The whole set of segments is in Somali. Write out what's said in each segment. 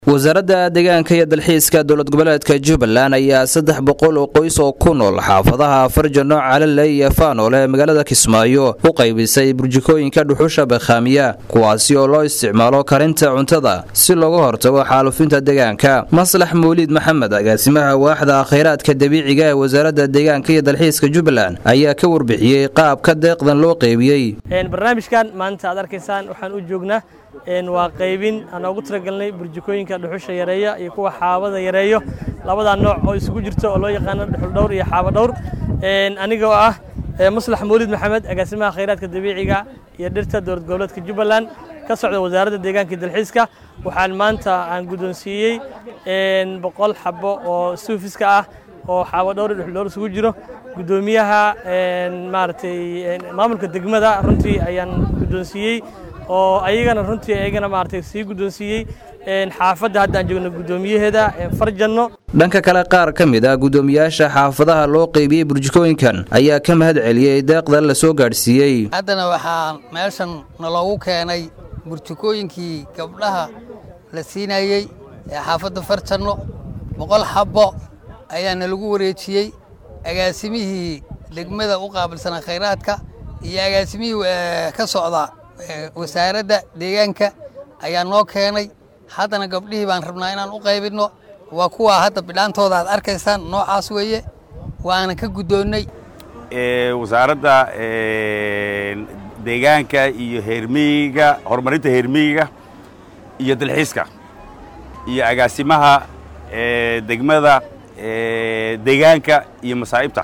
wasaaradda deegaanka iyo dalxiiska dowlad goboleedka jubbaland ayaa saddex boqol oo qoys oo ku nool xaafadaha farjano calale iyo faanoole ee magaalada kismaayo u qaybisay burjikooyinka dhuxusha bakhaamiya kuwaasi oo loo isticmaalo karinta cuntada si looga hortago xaalufinta deegaanka maslax mawliid maxamed agaasimaha waaxda khayraadka dabiiciga ee wasaaradda deegaanka iyo dalxiiska jubbaland ayaa ka warbixiyey qaabka deeqdan loo qeybiyey barnaamijkan maanta aad arkaysaan waxaan u joognaa waa qaybin aan ugu talagalnay burjikooyinka dhuxusha yareeya iyo kuwa xaabada yareeyo labadaa nooc oo isugu jirto oo loo yaqaano dhuxul dhowr iyo xaaba dhowr anigoo ah maslax mawlid maxamed agaasimaha khayraadka dabiiciga iyo dhirta dowlad goboleedka jubbaland ka socda wasaaradda deegaanka iyo dalxiiska waxaan maanta aan guddoonsiiyey boqol xabo oo suufiska ah oo xaaba dhowr iyo dhuxul dhowr isugu jiro guddoomiyaha maaragtay maamulka degmada runtii ayaan guddoonsiiyey oo ayagana runtii ayagana maaragtay sii guddoonsiiyey xaafadda hadda aan joogno guddoomiyaheeda farjanno dhanka kale qaar ka mid ah guddoomiyaasha xaafadaha loo qeybiyey burjikooyinkan ayaa ka mahad celiyey deeqda la soo gaadhsiiyey haddana waxaa meeshan naloogu keenay burjikooyinkii gabdhaha la siinayey ee xaafadda farjanno boqol xabbo ayaa nalagu wareejiyey agaasimihii degmada u qaabilsanaa khayraadka iyo agaasimihii ka socda wasaaradda deegaanka ayaa noo keenay haddana gabdhihii baan rabnaa inaan u qaybinno waa kuwaa hadda bidhaantooda aad arkaysaan noocaas weeye waana ka guddoonnay wasaaradda deegaanka iyo heermiyiga horumarinta heermiyiga iyo dalxiiska iyo agaasimaha degmada deegaanka iyo masaa'ibta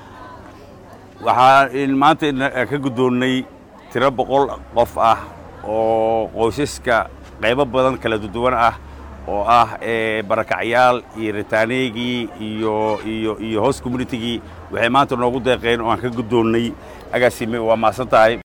waxaan maanta ka guddoonnay tiro boqol qof ah oo qoysaska qaybo badan kala duwan ah oo ah barakacyaal iyo ritaanegii iyo iyo iyo host communitigii waxay maanta noogu deeqeen oo aan ka guddoonnay agaasime waa maasan tahay